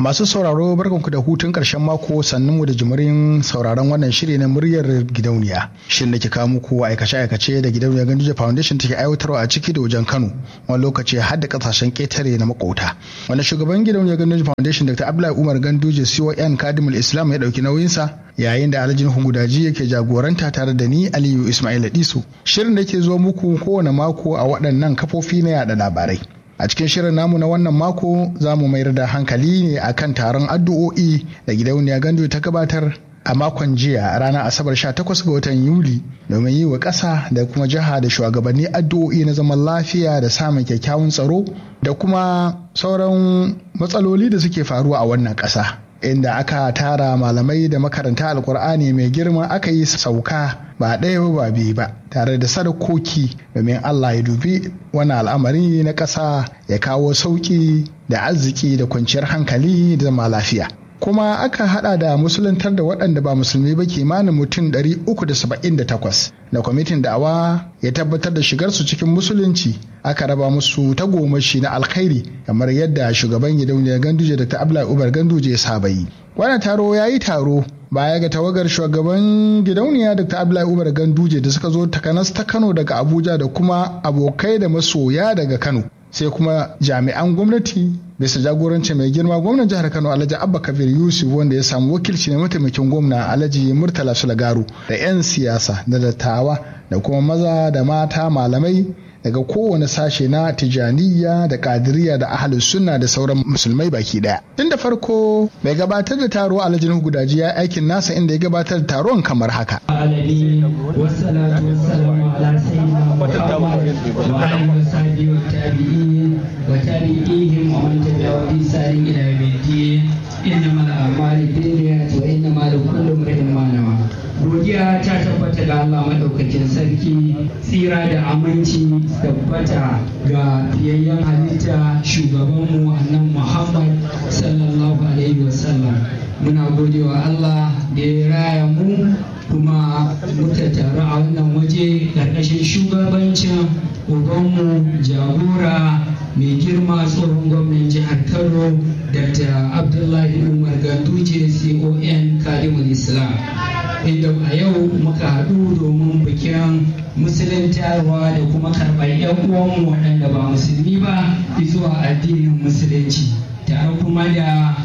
Masu sauraro barkanku da hutun ƙarshen mako sannunmu da jimirin sauraron wannan shiri na muryar gidauniya. Shin da ke kawo muku aikace-aikace da gidauniyar Ganduje Foundation take aiwatarwa a ciki da wajen Kano wani lokaci har da ƙasashen ƙetare na makota. Wanda shugaban gidauniyar Ganduje Foundation Dr. Abdullahi Umar Ganduje CON Kadimul Islam ya ɗauki nauyinsa yayin da Alhaji Hungudaji yake jagoranta tare da ni Aliyu Ismail Disu. Shirin da ke zo muku kowane mako a waɗannan kafofi na yada labarai. a cikin shirin namu na wannan mako za mu mayar da hankali ne akan taron addu'o'i da gidauniya gandu ta gabatar a makon jiya ranar asabar 18 ga watan yuli domin yi wa ƙasa da kuma jiha da shugabanni addu'o'i na zaman lafiya da samun kyakkyawan tsaro da kuma sauran matsaloli da suke faruwa a wannan ƙasa inda aka tara malamai da makaranta alkur'ani mai girma aka yi sauka ba ɗaya ba biyu ba tare da sadakoki domin Allah ya dubi wani al'amari na ƙasa ya kawo sauƙi da arziki da kwanciyar hankali da zama lafiya. kuma aka hada da musuluntar da waɗanda ba musulmi ba kimanin mutum 378 da kwamitin da'awa ya tabbatar da shigarsu cikin musulunci aka raba musu tagomashi na alkhairi kamar yadda shugaban gidauniyar ganduje da ta abla ubar ganduje ya saba yi wannan taro ya yi taro baya ga tawagar shugaban gidauniya dr abdullahi umar ganduje da suka zo takanas ta kano daga abuja da kuma abokai da masoya daga kano sai kuma jami'an gwamnati bisa jagoranci mai girma gwamnan jihar kano alhaji abba kabir yusuf wanda ya samu wakilci na mataimakin gwamna alhaji murtala sulagaru da 'yan siyasa da dattawa da kuma maza da mata malamai daga kowane sashe na tijaniya da kadiriya da ahalus sunna da sauran musulmai baki daya tun da farko mai gabatar da taro alhaji nuhu gudaji ya aikin nasa inda ya gabatar da taron kamar haka إنما الأعمال بالنيات وإنما لكل امرئ ما نوى godiya ta tabbata ga Allah maɗaukakin sarki tsira da aminci tabbata ga fiyayyen halitta shugabanmu annan Muhammad sallallahu alaihi wasallam muna godewa Allah da ya raya mu kuma muka taru a wannan waje ƙarƙashin shugabancin ubanmu jagora mai girma tsohon gwamnan jihar kano dr abdullahi umar ganduje con kadimul islam inda a yau muka haɗu domin bikin musuluntarwa da kuma karɓar 'yan uwanmu waɗanda ba musulmi ba zuwa addinin musulunci tare kuma da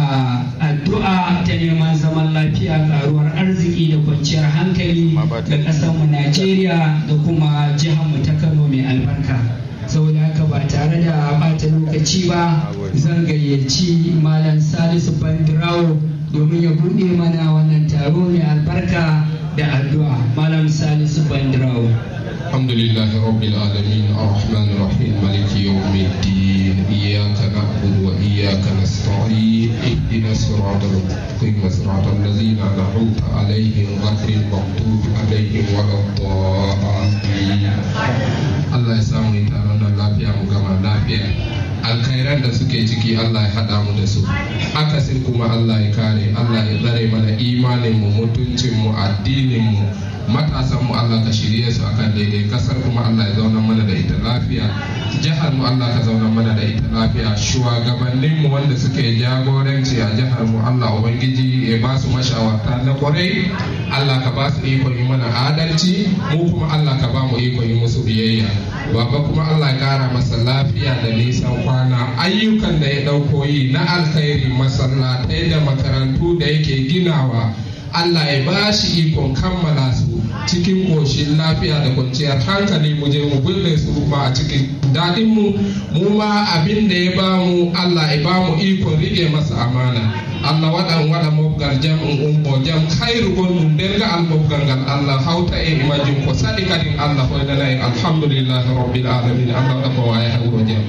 addu'a ta neman zaman lafiya karuwar arziki da kwanciyar hankali ga ƙasarmu najeriya da kuma jiharmu ta kano mai albarka saboda haka ba tare da bata lokaci ba zan gayyaci malam salisu bandirawo domin ya buɗe mana wannan taro mai albarka da addu'a malam salisu bandirawo الحمد لله رب العالمين الرحمن الرحيم مالك يوم الدين إياك نعبد وإياك نستعين اهدنا الصراط المستقيم صراط الذين أنعمت عليهم غير المغضوب عليهم ولا الضالين الله يسامح تارانا lafiya mu gama lafiya alkhairan da suke ciki Allah ya haɗa mu da su akasin kuma Allah ya kare Allah ya tsare mana imanin mu mutuncin mu addinin mu matasan mu Allah ka shirye su akan daidai kasar kuma Allah ya zauna mana da ita lafiya jihar mu Allah ka zauna mana da ita lafiya shugabannin mu wanda suke jagoranci a jihar mu Allah ubangiji ya ba su mashawarta na kwarai Allah ka ba su iko yi mana adalci mu kuma Allah ka ba mu iko yi musu biyayya baba kuma Allah ya kara masa lafiya da nisan kwana ayyukan da ya dauko yi na alkhairi masallatai da makarantu da yake ginawa Allah ya ba shi ikon kammala su cikin ƙoshin lafiya da kwanciyar hankali mu je mu bulle su ma a cikin daɗin mu mu ma abin da ya ba mu Allah ya ba mu ikon rike masa amana Allah waɗan waɗa mobgal jam in umbo jam khairu gonɗum denga al mobgal ngal Allah hawta e majum ko saɗi kadin Allah hoynana en alhamdulillahi rabbil alamin Allah waɗa ko wawi ha wuro jam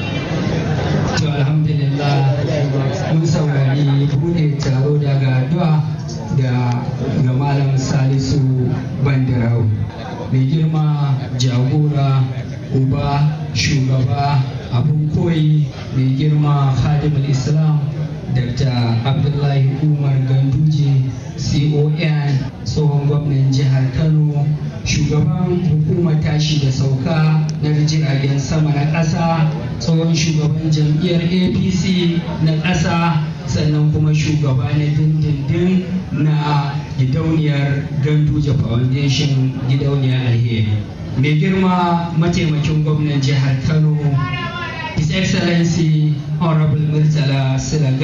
to alhamdulillah mun saurari bude taro daga addu'a da ga malam salisu bandarau mai girma jagora uba shugaba abun koyi mai girma khadimul islam dr abdullahi umar ganduje con tsohon gwamnan jihar kano shugaban hukumar tashi da sauka na jiragen sama na ƙasa tsohon shugaban jam'iyyar apc na ƙasa sannan kuma shugaba na dindindin na gidauniyar ganduje foundation gidauniyar alheri mai girma mataimakin gwamnan jihar kano his excellency honorable murtala silaga